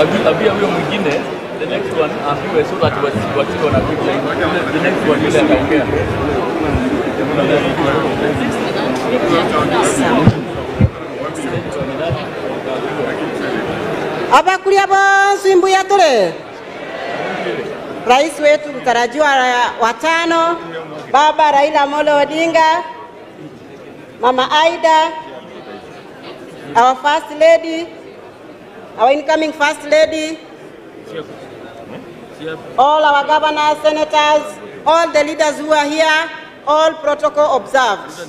Abi- Abia huyo mwingine the next one ambiwe so that wasi- wasio na big line. The next one yule ataongea. abakulya bonsi mbuya tule rais wetu mtarajiwa wa tano baba Raila Amolo Odinga, mama Aida, our first lady, our incoming first lady, all our governors, senators, all the leaders who are here, all protocol observed.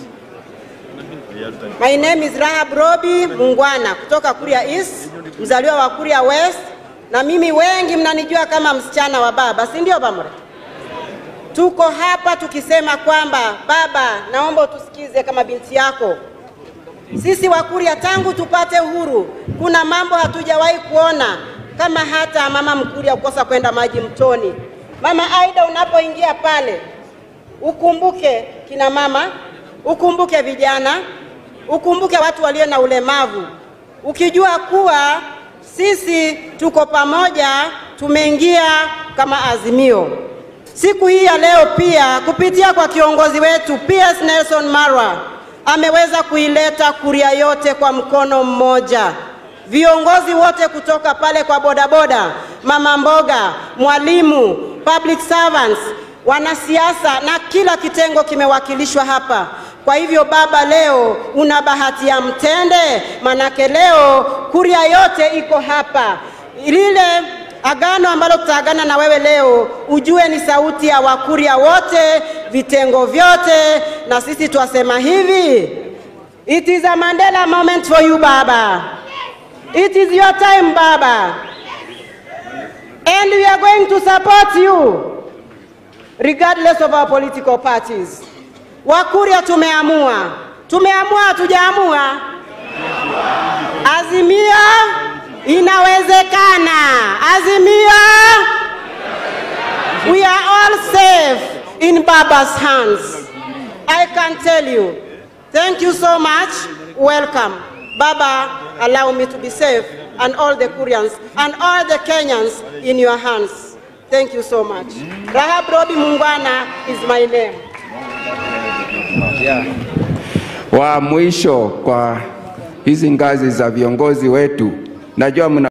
My name is Rahab Robi Mungwana kutoka Kuria East, mzaliwa wa Kuria West, na mimi wengi mnanijua kama msichana wa baba, si ndio Bamre? Tuko hapa tukisema kwamba baba, naomba utusikize kama binti yako. Sisi Wakuria tangu tupate uhuru, kuna mambo hatujawahi kuona kama hata mama Mkuria kukosa kwenda maji mtoni. Mama Aida, unapoingia pale ukumbuke kina mama, ukumbuke vijana, ukumbuke watu walio na ulemavu, ukijua kuwa sisi tuko pamoja, tumeingia kama azimio. Siku hii ya leo pia kupitia kwa kiongozi wetu PS Nelson Marwa ameweza kuileta Kuria yote kwa mkono mmoja. Viongozi wote kutoka pale kwa bodaboda, mama mboga, mwalimu, public servants, wanasiasa na kila kitengo kimewakilishwa hapa. Kwa hivyo baba, leo una bahati ya mtende, manake leo Kuria yote iko hapa. Lile agano ambalo tutaagana na wewe leo, ujue ni sauti ya Wakuria wote, vitengo vyote, na sisi twasema hivi, it is a Mandela moment for you baba, it is your time baba, and we are going to support you regardless of our political parties. Wakuria tumeamua, tumeamua, hatujaamua. Azimio inawezekana. Azimio, we are all safe in Baba's hands. I can tell you. Thank you so much. Welcome. Baba, allow me to be safe and all the Koreans and all the Kenyans in your hands. Thank you so much. Rahab Robi Mungwana is my name. wa mwisho kwa hizi ngazi za viongozi wetu, najua mna